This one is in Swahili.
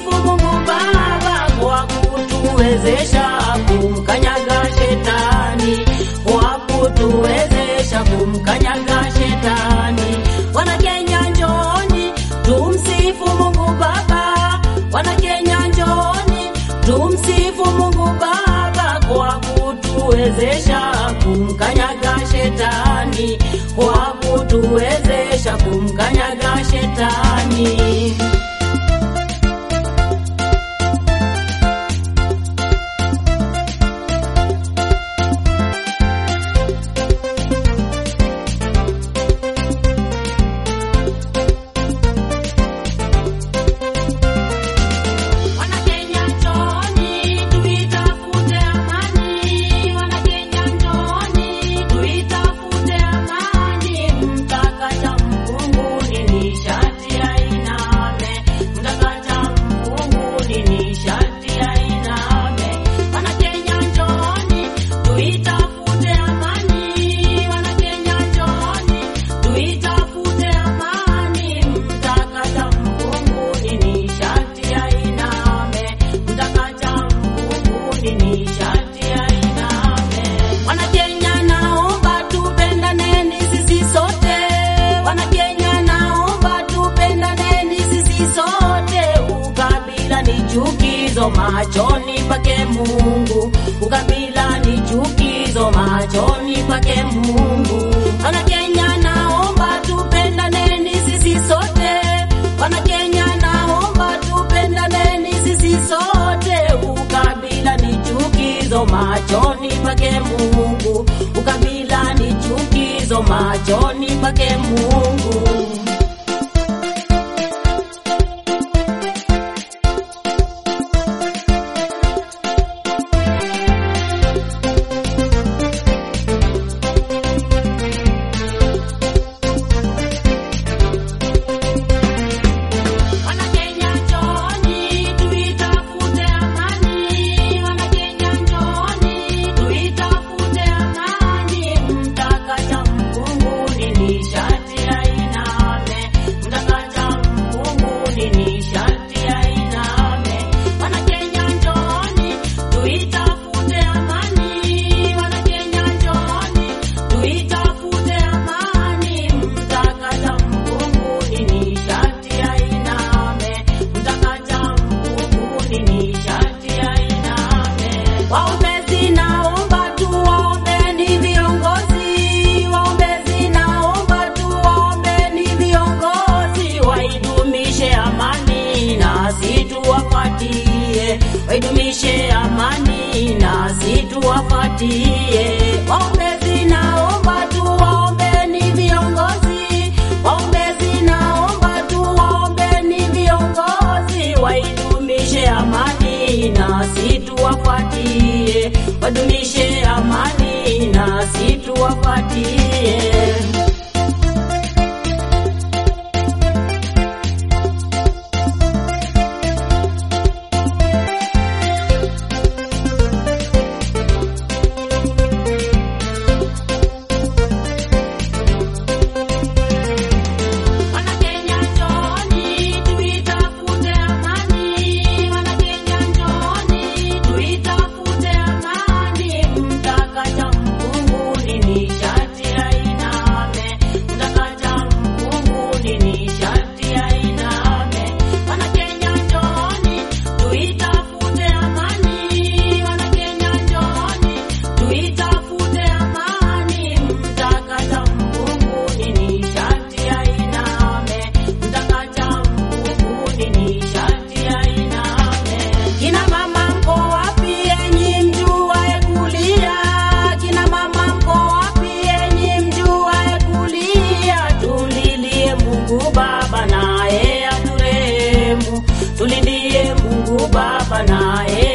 tumsifu Mungu Baba kwa kutuwezesha kumkanyaga shetani, kwa kutuwezesha kumkanyaga shetani. Wana Kenya njooni, tumsifu Mungu Baba. Wana Kenya njooni, tumsifu Mungu Baba kwa kutuwezesha kumkanyaga shetani, kwa kutuwezesha kumkanyaga shetani. Wanakenya njooni, tuitafute amani. Wanakenya njooni, tuitafute amani. Mtakacha mfunguni ni sharti ainame. Mtakacha mfunguni ni sharti ainame. Wanakenya njooni, tuitafute amani. Wanakenya njooni, tuitafute amani. Mtakacha mfunguni ni sharti ainame. Mtakacha mfunguni ni sharti ainame. Wanakenya naomba tupendaneni sisi sote. Wanakenya naomba tupendaneni sisi sote. Ukabila ni chukizo machoni pake Mungu. Ukabila ni chukizo machoni pake Mungu. Wanakenya naomba tupendaneni sisi sote. Wanakenya naomba tupendaneni sisi sote. Ukabila ni chukizo machoni pake Mungu. Ukabila ni chukizo machoni pake Mungu. Wanakenya njooni, tuitafute amani. Wanakenya njooni, tuitafute amani. Mtakacha mfunguni ni sharti ainame. Mtakacha mfunguni ni sharti ainame. Wanakenya njooni, tuitafute amani. Wanakenya njooni, tuitafute amani. Mtakacha mfunguni ni sharti ainame. Mtakacha mfunguni ni sharti ainame. Waombezi naomba tuwaombeni viongozi. Waombezi naomba tuwaombeni viongozi. Waidumishe amani nasi tuwafuatie. Waidumishe amani nasi tuwafuatie. Waombezi naomba tuwaombeni viongozi. Waombezi naomba tuwaombeni viongozi. Waidumishe amani nasi tuwafuatie. Wadumishe amani nasi tuwafuatie. Wanakenya njooni, tuitafute amani. Wanakenya njooni, tuitafute amani. Mtakacha mfunguni ni sharti ainame. Mtakacha mfunguni ni sharti ainame. Wanakenya njooni, tuitafute amani. Wanakenya njooni, tuitafute amani. Mtakacha mfunguni ni sharti ainame. Mtakacha mfunguni ni sharti ainame. Kina mama mko wapi enyi mjuae kulia? Kina mama mko wapi enyi mjuae kulia? Tulilie Mungu Baba naye aturehemu. Tulilie Mungu Baba naye